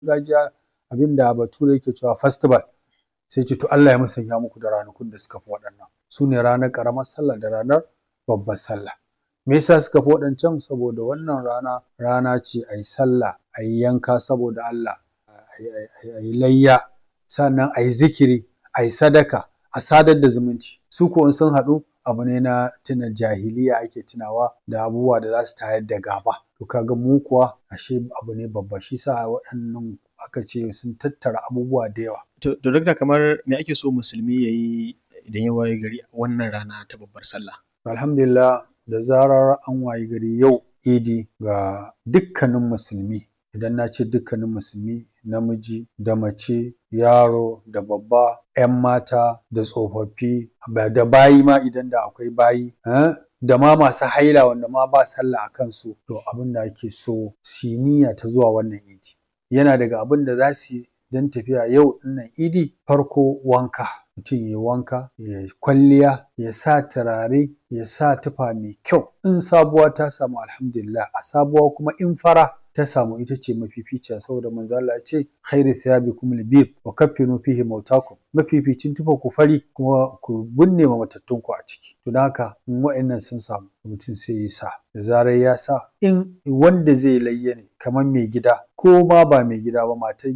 gargajiya abinda bature yake cewa festival sai ce to Allah ya musanya muku da ranakun da suka fi waɗannan su ne ranar ƙaramar sallah da ranar babbar sallah me yasa suka fi waɗancan saboda wannan rana rana ce a yi sallah a yi yanka saboda Allah a yi layya sannan a yi zikiri a yi sadaka a sadar da zumunci su ko in sun haɗu abu ne na tuna jahiliya ake tunawa da abubuwa da za su tayar da gaba to kaga mu kuwa ashe abu ne babba shi sa waɗannan aka ce sun tattara abubuwa da yawa To, to dakta kamar me ake so musulmi ya yi idan ya waye gari a wannan rana ta babbar sallah? alhamdulillah da zarar an wayi gari yau idi ga dukkanin musulmi idan na ce dukkanin musulmi namiji da mace yaro da babba 'yan mata da tsofaffi da bayi ma idan da akwai bayi eh, da ma masu haila wanda ma ba sallah a kansu to abin da ake so su yi niyya ta zuwa wannan idi yana daga abin da za su yi don tafiya yau ɗinnan idi farko wanka mutum ya wanka ya kwalliya ya sa turare ya sa tufa mai kyau in sabuwa ta samu alhamdulillah a sabuwa kuma in fara ta samu ita ce mafificiya saboda manzo Allah ya ce khairu thiyabikum albir wa kaffinu fihi mautakum mafificin tufa ku fari kuma ku binne ma matattun ku a ciki to don haka in wa'annan sun samu mutum sai ya sa da zarar ya sa in wanda zai layya ne kamar mai gida ko ma ba mai gida ba matar